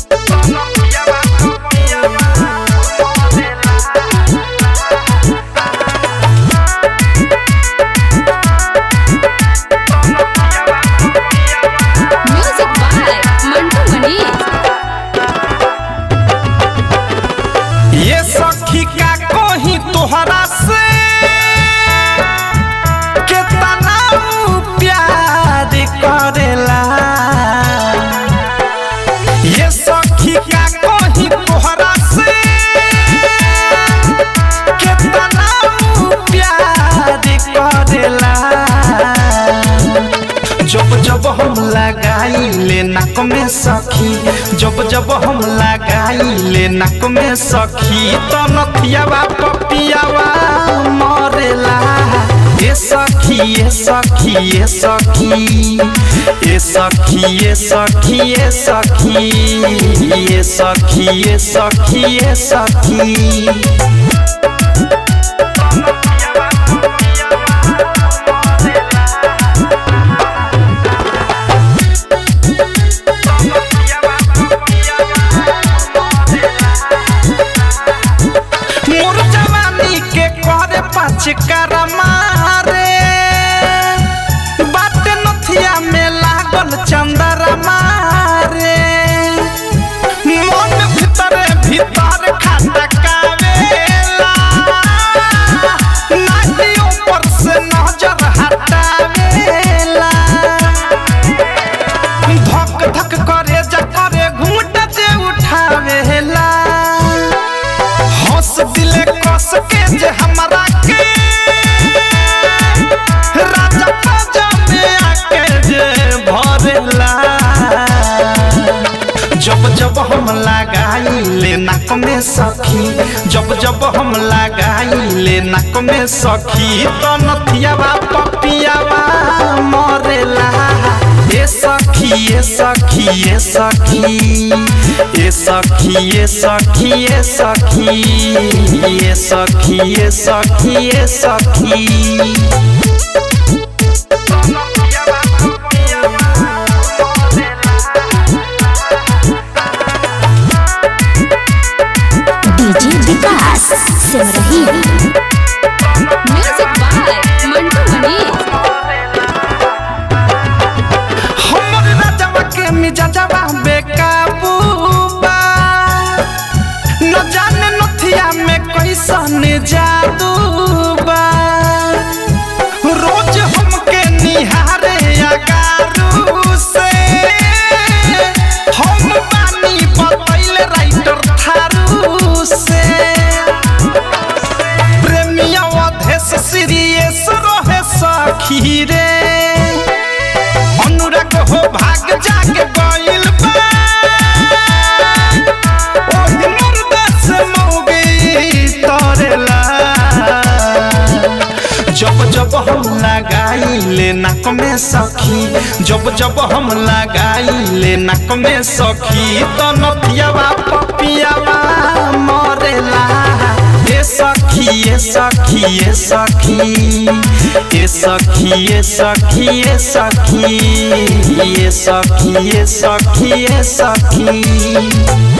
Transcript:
music by Mantu Manish ये सखी का कोही तोहरा से कितना ऊ प्यार करेला ये सखी का कोही तोहरा से कितना ऊ प्यार करेला जब जब हम लगाई ले नाक में सखी जब जब हम लगाई ले नाक में सखी तो नथियावा पपियावा मरेला ए सखी ए सखी ए सखी ए सखी ए सखी ए सखी ए सखी ए सखी ए सखी मोर जवानी के करे पाँच करमा रे बात नथिया में लागल चंदरमा रे मन भीतर भीतर खटकावेला नाटी ऊपर से नजर हटावेला धक धक करे जा करे घूंट जे उठावेला हंस दिले कस के जे हमरा के राजा पाजा में आके जे भरेला जब जब हम लगाई ले नाक में सखी जब जब हम लगाई ले नाक में सखी तो नथियावा पपियावा मरेला ए सखी ए सखी ए सखी ए सखी ए सखी ए सखी ए सखी ए सखी ए सखी DJ Vikas Simrahi music by Mantu Manish हमर राजवा के मिजाजवा बेकाबू बा न जाने नथिया में कैसन जादू बा रोज हमके निहारे अगारू से हम बानी बतैल राइटर थारू से प्रेमिया अधेश सीरियस रहे सखी रे अनुराग हो भाग जाग गइल बा ओही मुर्दा से मौगी तरेला जब जब हम लगाई ले नाक में सखी जब जब हम लगाई ले नाक में सखी तो नथियावा पपियावा मरेला ए सखी ए सखी ए सखी ए सखी ए सखी ए सखी ए सखी ए सखी ए सखी